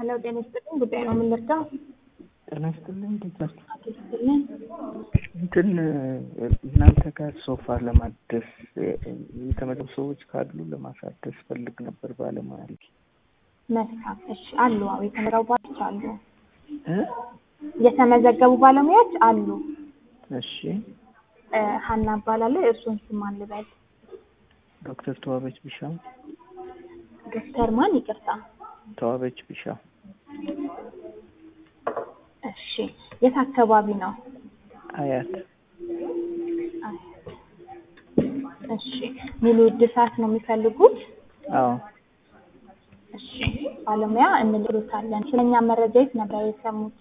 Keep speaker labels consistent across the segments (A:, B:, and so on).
A: ሄሎ ጤና ይስጥልኝ። ጉዳይ ነው የምንረዳው?
B: ጤና ይስጥልኝ። እንዴት ናችሁ?
A: አቶ ይስጥልኝ።
B: እንትን እናንተ ጋር ሶፋ ለማደስ የተመደቡ ሰዎች ካሉ ለማሳደስ ፈልግ ነበር ባለሙያ አለ
A: መልካም እሺ፣ አሉ። አዎ የተመረቡ ባለሙያዎች አሉ።
B: እ
A: የተመዘገቡ ባለሙያዎች አሉ።
B: እሺ
A: እ ሀና እባላለሁ። የእርሱን ስም ማን ልበል?
B: ዶክተር ተዋበች ቢሻው
A: ዶክተር ማን? ይቅርታ።
B: ተዋበች ቢሻው
A: እሺ፣ የት አካባቢ ነው?
B: አያት
A: እሺ፣ ሙሉ እድሳት ነው የሚፈልጉት?
B: አዎ
A: እሺ፣ ባለሙያ እንልሎታለን። ስለኛ መረጃ የት ነበር የሰሙት?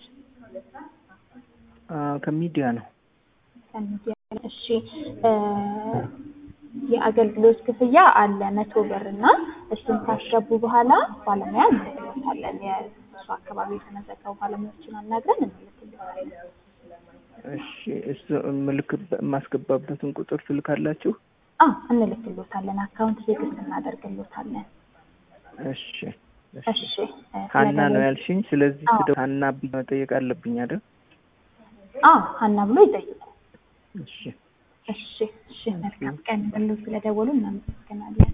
B: አ፣ ከሚዲያ ነው
A: ከሚዲያ። እሺ እ የአገልግሎት ክፍያ አለ መቶ ብር እና እሱን ካስገቡ በኋላ ባለሙያ እንልክሎታለን። የእሱ አካባቢ የተመዘገቡ ባለሙያዎችን አናግረን እንልክሎታለን።
B: እሺ እሱ ምልክ የማስገባበትን ቁጥር ትልካላችሁ
A: አዎ እንልክሎታለን። አካውንት ቴክስት እናደርግሎታለን።
B: እሺ እሺ
A: እሺ እ
B: ሀና ነው
A: ስለገለ-
B: ያልሽኝ ስለዚህ
A: አዎ።
B: ስደ ሀና ብዬ መጠየቅ አለብኝ አይደል
A: አዎ ሀና ብሎ ይጠይቁ።
B: እሺ
A: እሺ እሺ መልካም ቀን ብሎ ስለደወሉ እናመሰግናለን።